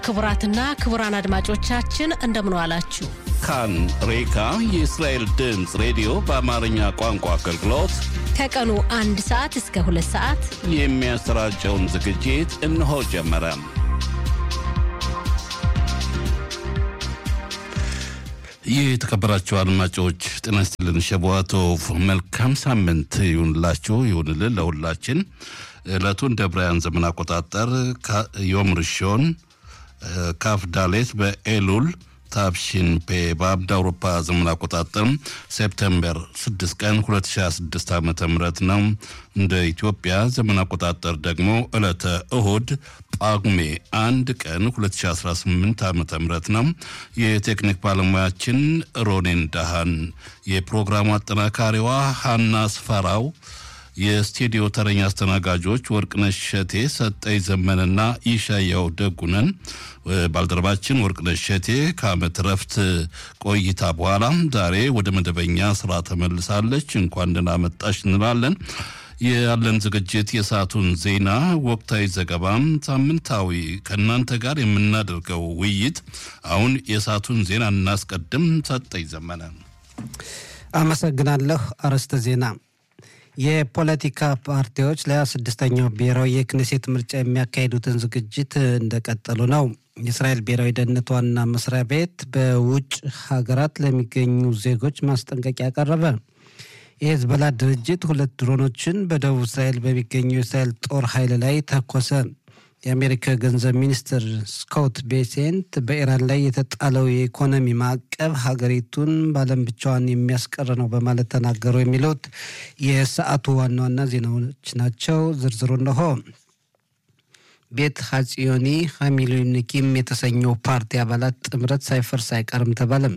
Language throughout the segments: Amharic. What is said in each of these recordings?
ክቡራትና ክቡራን አድማጮቻችን እንደምን ዋላችሁ። ካን ሬካ የእስራኤል ድምፅ ሬዲዮ በአማርኛ ቋንቋ አገልግሎት ከቀኑ አንድ ሰዓት እስከ ሁለት ሰዓት የሚያሰራጨውን ዝግጅት እነሆ ጀመረ። ይህ የተከበራችሁ አድማጮች ጤና ይስጥልን። ሸቧቶቭ መልካም ሳምንት ይሁንላችሁ ይሁንልን ለሁላችን። ዕለቱ እንደ ብራያን ዘመን አቆጣጠር ዮም ርሾን ካፍ ዳሌት በኤሉል ታብሺን ፔ በአብድ አውሮፓ ዘመን አቆጣጠር ሴፕቴምበር 6 ቀን 2026 ዓ ም ነው። እንደ ኢትዮጵያ ዘመን አቆጣጠር ደግሞ ዕለተ እሁድ ጳጉሜ አንድ ቀን 2018 ዓ ም ነው። የቴክኒክ ባለሙያችን ሮኔን ዳሃን፣ የፕሮግራሙ አጠናካሪዋ ሀና ስፈራው የስቱዲዮ ተረኛ አስተናጋጆች ወርቅነሽ ሸቴ፣ ሰጠኝ ዘመንና ይሻያው ደጉነን። ባልደረባችን ወርቅነሽ ሸቴ ከዓመት ረፍት ቆይታ በኋላ ዛሬ ወደ መደበኛ ስራ ተመልሳለች። እንኳን ደህና መጣሽ እንላለን። ያለን ዝግጅት የሰዓቱን ዜና፣ ወቅታዊ ዘገባም፣ ሳምንታዊ ከእናንተ ጋር የምናደርገው ውይይት። አሁን የሰዓቱን ዜና እናስቀድም። ሰጠኝ ዘመነ። አመሰግናለሁ። አርዕስተ ዜና የፖለቲካ ፓርቲዎች ለሃያ ስድስተኛው ብሔራዊ የክኔሴት ምርጫ የሚያካሂዱትን ዝግጅት እንደቀጠሉ ነው። የእስራኤል ብሔራዊ ደህንነት ዋና መስሪያ ቤት በውጭ ሀገራት ለሚገኙ ዜጎች ማስጠንቀቂያ ቀረበ። የሄዝቦላ ድርጅት ሁለት ድሮኖችን በደቡብ እስራኤል በሚገኘው የእስራኤል ጦር ኃይል ላይ ተኮሰ። የአሜሪካ ገንዘብ ሚኒስትር ስኮት ቤሴንት በኢራን ላይ የተጣለው የኢኮኖሚ ማዕቀብ ሀገሪቱን በዓለም ብቻዋን የሚያስቀር ነው በማለት ተናገሩ። የሚሉት የሰዓቱ ዋና ዋና ዜናዎች ናቸው። ዝርዝሩ እነሆ። ቤት ሀጽዮኒ ሀሚሉኒኪም የተሰኘው ፓርቲ አባላት ጥምረት ሳይፈርስ አይቀርም ተባለም።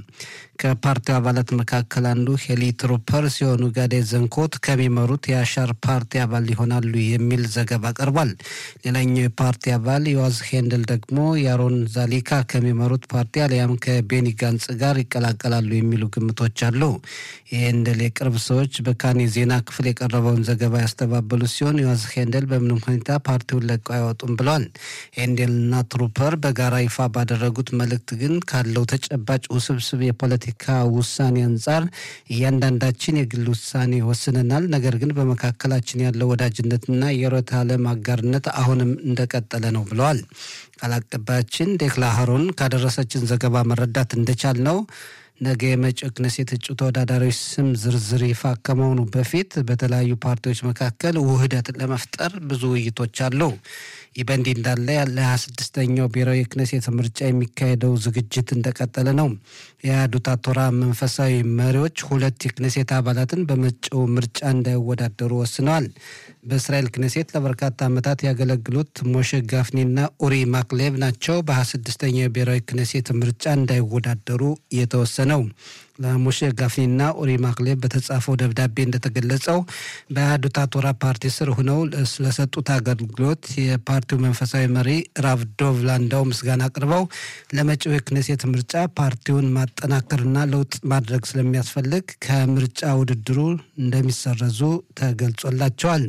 ከፓርቲው አባላት መካከል አንዱ ሄሊ ትሩፐር ሲሆኑ ጋዴ ዘንኮት ከሚመሩት የአሻር ፓርቲ አባል ይሆናሉ የሚል ዘገባ ቀርቧል። ሌላኛው የፓርቲ አባል ዮዋዝ ሄንደል ደግሞ የአሮን ዛሊካ ከሚመሩት ፓርቲ አሊያም ከቤኒ ጋንጽ ጋር ይቀላቀላሉ የሚሉ ግምቶች አሉ። የሄንደል የቅርብ ሰዎች በካን የዜና ክፍል የቀረበውን ዘገባ ያስተባበሉ ሲሆን ዮዋዝ ሄንደል በምንም ሁኔታ ፓርቲውን ለቀው አይወጡም ብለዋል። ሄንዴልና ትሩፐር በጋራ ይፋ ባደረጉት መልእክት ግን ካለው ተጨባጭ ውስብስብ የፖለቲካ ውሳኔ አንጻር እያንዳንዳችን የግል ውሳኔ ወስነናል። ነገር ግን በመካከላችን ያለው ወዳጅነትና የርዕዮተ ዓለም አጋርነት አሁንም እንደቀጠለ ነው ብለዋል። ቃል አቀባያችን ዴክላ ሀሮን ካደረሰችን ዘገባ መረዳት እንደቻል ነው ነገ የመጪው ክኔሴት እጩ ተወዳዳሪዎች ስም ዝርዝር ይፋ ከመሆኑ በፊት በተለያዩ ፓርቲዎች መካከል ውህደት ለመፍጠር ብዙ ውይይቶች አሉ። ይህ በእንዲህ እንዳለ ለሀያ ስድስተኛው ብሔራዊ የክኔሴት ምርጫ የሚካሄደው ዝግጅት እንደቀጠለ ነው። የአህዱት ቶራ መንፈሳዊ መሪዎች ሁለት የክኔሴት አባላትን በመጪው ምርጫ እንዳይወዳደሩ ወስነዋል። በእስራኤል ክኔሴት ለበርካታ ዓመታት ያገለግሉት ሞሼ ጋፍኒና ኡሪ ማክሌቭ ናቸው በሀያ ስድስተኛው የብሔራዊ ክኔሴት ምርጫ እንዳይወዳደሩ የተወሰነው። ለሞሼ ጋፍኒና ኡሪ ማክሌቭ በተጻፈው ደብዳቤ እንደተገለጸው በአህዱት ቶራ ፓርቲ ስር ሆነው ስለሰጡት አገልግሎት የፓርቲው መንፈሳዊ መሪ ራቭ ዶቭ ላንዳው ምስጋና አቅርበው ለመጪው የክኔሴት ምርጫ ፓርቲውን ማጠናከርና ለውጥ ማድረግ ስለሚያስፈልግ ከምርጫ ውድድሩ እንደሚሰረዙ ተገልጾላቸዋል።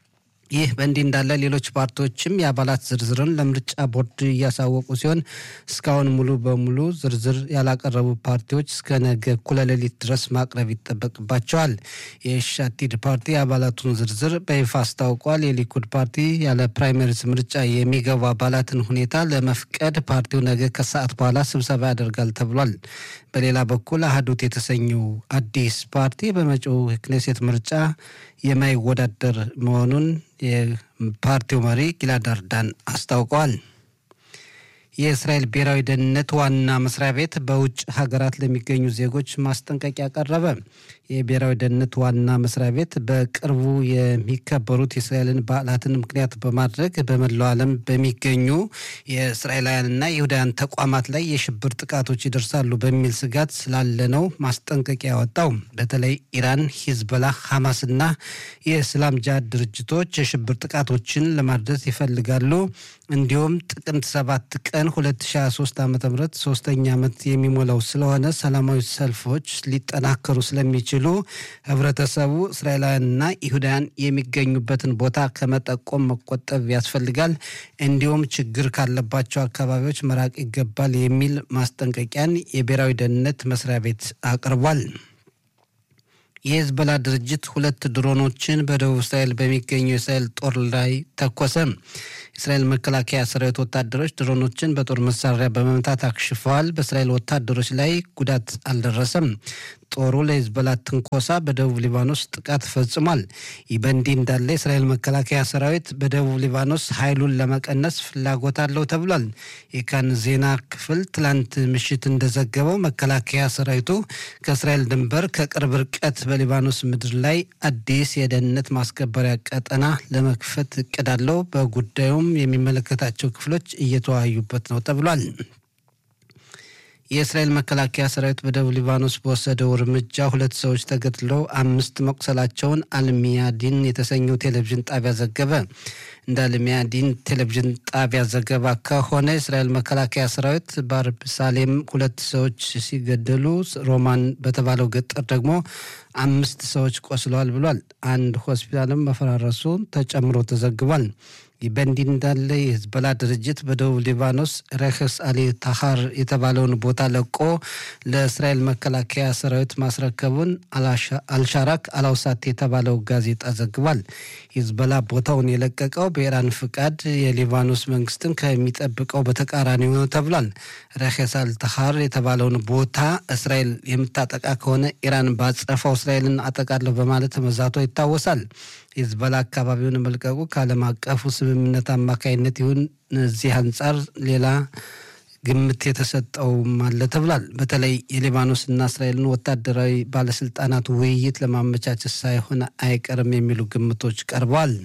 ይህ በእንዲህ እንዳለ ሌሎች ፓርቲዎችም የአባላት ዝርዝርን ለምርጫ ቦርድ እያሳወቁ ሲሆን እስካሁን ሙሉ በሙሉ ዝርዝር ያላቀረቡ ፓርቲዎች እስከ ነገ እኩለ ሌሊት ድረስ ማቅረብ ይጠበቅባቸዋል። የሻቲድ ፓርቲ የአባላቱን ዝርዝር በይፋ አስታውቋል። የሊኩድ ፓርቲ ያለ ፕራይመሪስ ምርጫ የሚገቡ አባላትን ሁኔታ ለመፍቀድ ፓርቲው ነገ ከሰዓት በኋላ ስብሰባ ያደርጋል ተብሏል። በሌላ በኩል አህዱት የተሰኘው አዲስ ፓርቲ በመጪው የክኔሴት ምርጫ የማይወዳደር መሆኑን የፓርቲው መሪ ጊላድ አርዳን አስታውቀዋል። የእስራኤል ብሔራዊ ደህንነት ዋና መስሪያ ቤት በውጭ ሀገራት ለሚገኙ ዜጎች ማስጠንቀቂያ ቀረበ። የብሔራዊ ደህንነት ዋና መስሪያ ቤት በቅርቡ የሚከበሩት የእስራኤልን በዓላትን ምክንያት በማድረግ በመላው ዓለም በሚገኙ የእስራኤላውያንና ይሁዳውያን ተቋማት ላይ የሽብር ጥቃቶች ይደርሳሉ በሚል ስጋት ስላለ ነው ማስጠንቀቂያ ያወጣው። በተለይ ኢራን፣ ሂዝቦላ፣ ሐማስና የእስላም ጃሃድ ድርጅቶች የሽብር ጥቃቶችን ለማድረስ ይፈልጋሉ። እንዲሁም ጥቅምት ሰባት ቀን ቀን 2023 ዓ ም ሶስተኛ ዓመት የሚሞላው ስለሆነ ሰላማዊ ሰልፎች ሊጠናከሩ ስለሚችሉ ህብረተሰቡ እስራኤላውያንና ይሁዳውያን የሚገኙበትን ቦታ ከመጠቆም መቆጠብ ያስፈልጋል፣ እንዲሁም ችግር ካለባቸው አካባቢዎች መራቅ ይገባል የሚል ማስጠንቀቂያን የብሔራዊ ደህንነት መስሪያ ቤት አቅርቧል። የሄዝቦላ ድርጅት ሁለት ድሮኖችን በደቡብ እስራኤል በሚገኘው የእስራኤል ጦር ላይ ተኮሰ። የእስራኤል መከላከያ ሰራዊት ወታደሮች ድሮኖችን በጦር መሳሪያ በመምታት አክሽፈዋል። በእስራኤል ወታደሮች ላይ ጉዳት አልደረሰም። ጦሩ ለሄዝቦላ ትንኮሳ በደቡብ ሊባኖስ ጥቃት ፈጽሟል። ይህ በእንዲህ እንዳለ የእስራኤል መከላከያ ሰራዊት በደቡብ ሊባኖስ ኃይሉን ለመቀነስ ፍላጎት አለው ተብሏል። የካን ዜና ክፍል ትላንት ምሽት እንደዘገበው መከላከያ ሰራዊቱ ከእስራኤል ድንበር ከቅርብ ርቀት በሊባኖስ ምድር ላይ አዲስ የደህንነት ማስከበሪያ ቀጠና ለመክፈት እቅድ አለው። በጉዳዩም የሚመለከታቸው ክፍሎች እየተወያዩበት ነው ተብሏል። የእስራኤል መከላከያ ሰራዊት በደቡብ ሊባኖስ በወሰደው እርምጃ ሁለት ሰዎች ተገድለው አምስት መቁሰላቸውን አልሚያዲን የተሰኘው ቴሌቪዥን ጣቢያ ዘገበ። እንደ አልሚያዲን ቴሌቪዥን ጣቢያ ዘገባ ከሆነ የእስራኤል መከላከያ ሰራዊት በአርብ ሳሌም ሁለት ሰዎች ሲገደሉ ሮማን በተባለው ገጠር ደግሞ አምስት ሰዎች ቆስለዋል ብሏል። አንድ ሆስፒታልም መፈራረሱ ተጨምሮ ተዘግቧል። ይህ በእንዲህ እንዳለ የሂዝቦላ ድርጅት በደቡብ ሊባኖስ ረክስ አሊ ታሃር የተባለውን ቦታ ለቆ ለእስራኤል መከላከያ ሰራዊት ማስረከቡን አልሻራክ አላውሳት የተባለው ጋዜጣ ዘግቧል። ሂዝቦላ ቦታውን የለቀቀው በኢራን ፍቃድ የሊባኖስ መንግስትን ከሚጠብቀው በተቃራኒ ነው ተብሏል። ረክስ አል ታሃር የተባለውን ቦታ እስራኤል የምታጠቃ ከሆነ ኢራን ባጸፋው እስራኤልን አጠቃለሁ በማለት መዛቷ ይታወሳል። ሂዝቦላ አካባቢውን መልቀቁ ከዓለም አቀፉ ስምምነት አማካይነት ይሁን እዚህ አንጻር ሌላ ግምት የተሰጠውም አለ ተብሏል። በተለይ የሊባኖስና እስራኤልን ወታደራዊ ባለስልጣናት ውይይት ለማመቻቸት ሳይሆን አይቀርም የሚሉ ግምቶች ቀርበዋል።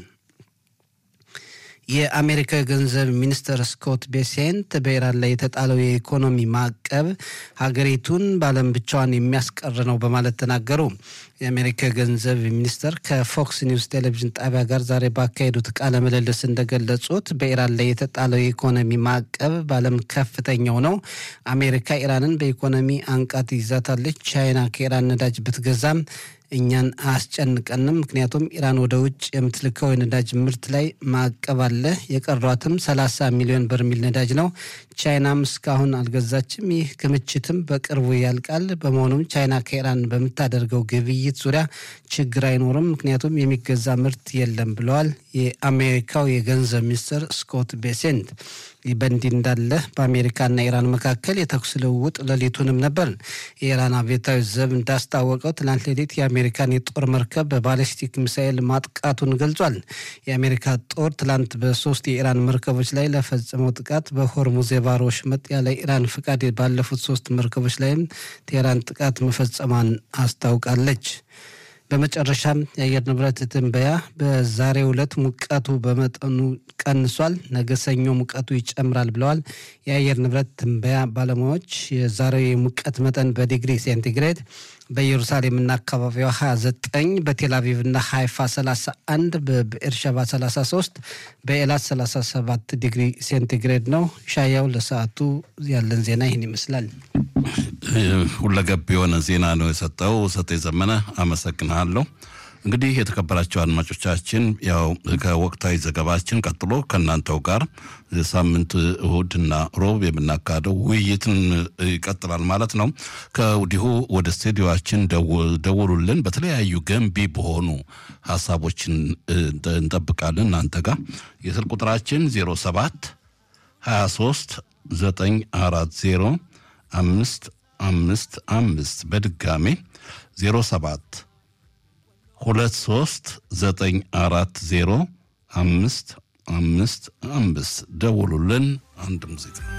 የአሜሪካ የገንዘብ ሚኒስትር ስኮት ቤሴንት በኢራን ላይ የተጣለው የኢኮኖሚ ማዕቀብ ሀገሪቱን በዓለም ብቻዋን የሚያስቀር ነው በማለት ተናገሩ። የአሜሪካ የገንዘብ ሚኒስትር ከፎክስ ኒውስ ቴሌቪዥን ጣቢያ ጋር ዛሬ ባካሄዱት ቃለ ምልልስ እንደገለጹት በኢራን ላይ የተጣለው የኢኮኖሚ ማዕቀብ በዓለም ከፍተኛው ነው። አሜሪካ ኢራንን በኢኮኖሚ አንቃት ይዛታለች። ቻይና ከኢራን ነዳጅ ብትገዛም እኛን አያስጨንቀንም። ምክንያቱም ኢራን ወደ ውጭ የምትልከው የነዳጅ ምርት ላይ ማዕቀብ አለ። የቀሯትም 30 ሚሊዮን በርሚል ነዳጅ ነው። ቻይናም እስካሁን አልገዛችም። ይህ ክምችትም በቅርቡ ያልቃል። በመሆኑም ቻይና ከኢራን በምታደርገው ግብይት ዙሪያ ችግር አይኖርም፣ ምክንያቱም የሚገዛ ምርት የለም ብለዋል የአሜሪካው የገንዘብ ሚኒስትር ስኮት ቤሴንት። ይህ በእንዲህ እንዳለ በአሜሪካና ኢራን መካከል የተኩስ ልውውጥ ሌሊቱንም ነበር። የኢራን አብዮታዊ ዘብ እንዳስታወቀው ትናንት ሌሊት የአሜሪካን የጦር መርከብ በባሊስቲክ ሚሳኤል ማጥቃቱን ገልጿል። የአሜሪካ ጦር ትላንት በሶስት የኢራን መርከቦች ላይ ለፈጸመው ጥቃት በሆርሙዝ የባህር ወሽመጥ ያለ ኢራን ፍቃድ ባለፉት ሶስት መርከቦች ላይም ቴህራን ጥቃት መፈጸሟን አስታውቃለች። በመጨረሻም የአየር ንብረት ትንበያ በዛሬው ዕለት ሙቀቱ በመጠኑ ቀንሷል፣ ነገ ሰኞ ሙቀቱ ይጨምራል ብለዋል የአየር ንብረት ትንበያ ባለሙያዎች። የዛሬው የሙቀት መጠን በዲግሪ ሴንቲግሬድ በኢየሩሳሌምና አካባቢዋ 29፣ በቴልአቪቭና ሃይፋ 31፣ በብኤርሸባ 33፣ በኤላት 37 ዲግሪ ሴንቲግሬድ ነው። ሻያው ለሰዓቱ ያለን ዜና ይህን ይመስላል። ሁለገብ የሆነ ዜና ነው የሰጠው ሰጤ ዘመነ፣ አመሰግናለሁ። እንግዲህ የተከበራቸው አድማጮቻችን ያው ከወቅታዊ ዘገባችን ቀጥሎ ከእናንተው ጋር ሳምንት እሁድና ሮብ የምናካሄደው ውይይትን ይቀጥላል ማለት ነው። ከወዲሁ ወደ ስቱዲዮችን ደውሉልን። በተለያዩ ገንቢ በሆኑ ሀሳቦችን እንጠብቃለን እናንተ ጋር የስልክ ቁጥራችን 07 23 940 አምስት አምስት አምስት በድጋሜ 07 ሁለት ሶስት ዘጠኝ አራት ዜሮ አምስት አምስት አምስት ደውሉልን። አንድ ሙዚቃ